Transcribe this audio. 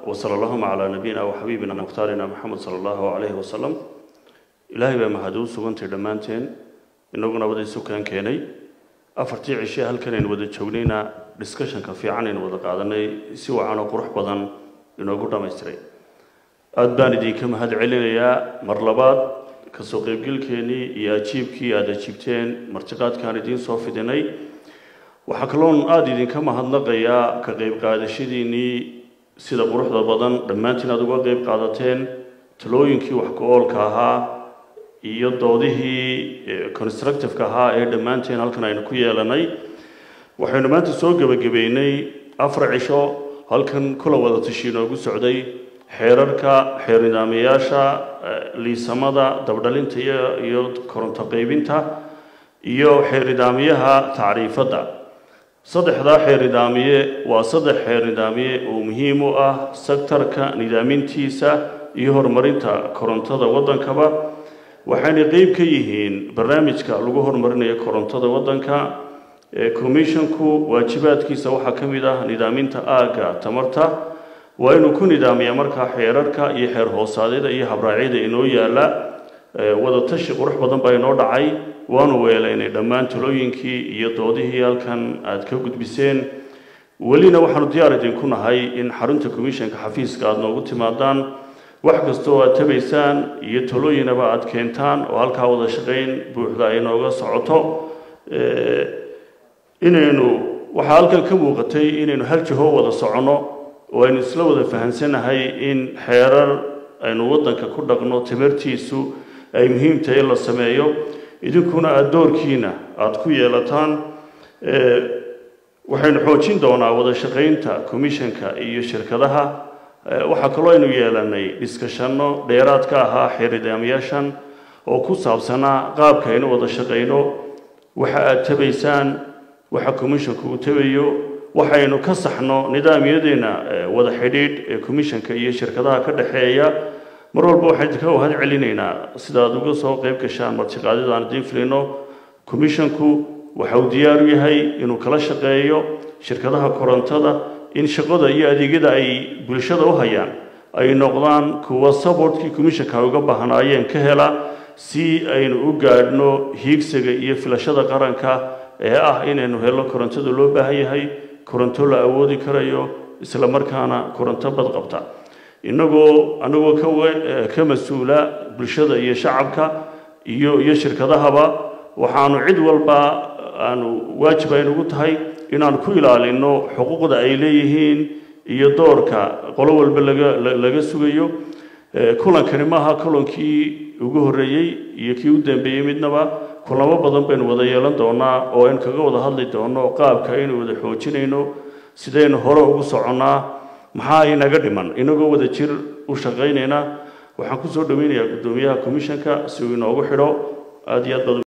wasala allahuma calaa nabiyina wa xabiibina mukhtaarina maxamed sala allahu calayhi wasalam ilaahay baa mahad u sugantay dhammaanteen inaguna wada isukaan keenay afartii cishe halkan aynu wada joognayna discussionka fiican aynu wada qaadanay si wacan oo qurux badan inoogu dhammaystiray aada baan idinka mahad celinayaa mar labaad kasoo qeybgelkeennii iyo ajiibkii aada ajiibteen martiqaadkaan idiin soo fidinay waxaa kaloon aada idinka mahadnaqayaa ka qeyb qaadashadiinnii sida quruxda badan dhammaantiin aada uga qeyb qaadateen talooyinkii wax ku-oolka ahaa iyo doodihii constructiveka ahaa ee dhammaanteen halkan aynu ku yeelanay waxaynu maanta soo gebagabeynay afar cisho halkan kula wada tashi inoogu socday xeerarka xeer nidaamayaasha liisamada dabdhalinta iyo koronto qeybinta iyo xeer nidaamiyaha tacriifadda saddexdaa xeer nidaamiye waa saddex xeer nidaamiye oo muhiim u ah sektarka nidaamintiisa iyo horumarinta korontada waddankaba waxayna qeyb ka yihiin barnaamijka lagu horumarinayo korontada waddanka commissionku waajibaadkiisa waxaa ka mid ah nidaaminta aagga tamarta waa inuu ku nidaamiyaa markaa xeerarka iyo xeer hoosaadyada iyo habraacyada inoo yaala wadatashi qurux badan baa inoo dhacay waanu weelaynay dhammaan talooyinkii iyo doodihii halkan aada ka gudbiseen welina waxaanu diyaar idinku nahay in xarunta commissionka xafiiska aada noogu timaadaan wax kasta oo aad tabaysaan iyo talooyinaba aada keentaan oo halkaa wada shaqayn buuxda ay nooga socoto inaynu waxaa halkan ka muuqatay inaynu hal jiho wada soconno oo aynu isla wada fahansanahay in xeerar aynu waddanka ku dhaqno tamartiisu ay muhiim tahay in la sameeyo idinkuna aada doorkiina aada ku yeelataan waxaynu xoojin doonaa wada shaqaynta commissionka iyo shirkadaha waxaa kaloo aynu yeelanay dhiskashanno dheeraad ka ahaa xeernidaamayaashan oo ku saabsanaa qaabka aynu wada shaqayno waxa aada tabaysaan waxa commissionka uu tabayo waxaynu ka saxno nidaamyadeena wada xidhiidh ee commissionka iyo shirkadaha ka dhexeeya mar walba waxaan idinka wahad celinaynaa sidaad uga soo qeyb gashaan martiqaadida aan idiin filino commissionku waxa uu diyaar u yahay inuu kala shaqeeyo shirkadaha korontada in shaqada iyo adeegyada ay bulshada u hayaan ay noqdaan kuwa supportkii commissionka ay uga baahnaayeen ka hela si aynu u gaadhno hiigsiga iyo filashada qaranka ee ah inaynu helo korontada loo baahan yahay koronto la awoodi karayo isla markaana koronto badqabta inagoo anagoo ka ka mas-uula bulshada iyo shacabka iyo iyo shirkadahaba waxaanu cid walba aanu waajib aynugu tahay inaanu ku ilaalino xuquuqda ay leeyihiin iyo doorka qolo walba laga laga sugayo kulankani maaha kulankii ugu horreeyey iyo kii u dambeeyey midnaba kulamo badan baynu wada yeelan doonaa oo aynu kaga wada hadli doono qaabka aynu wada xoojinayno sidaynu hore ugu soconnaa maxaa inaga dhiman inagoo wada jir u shaqaynayna waxaan kusoo dhaweynayaa guddoomiyaha commissionka si uu inoogu xidho aada iyo aad badan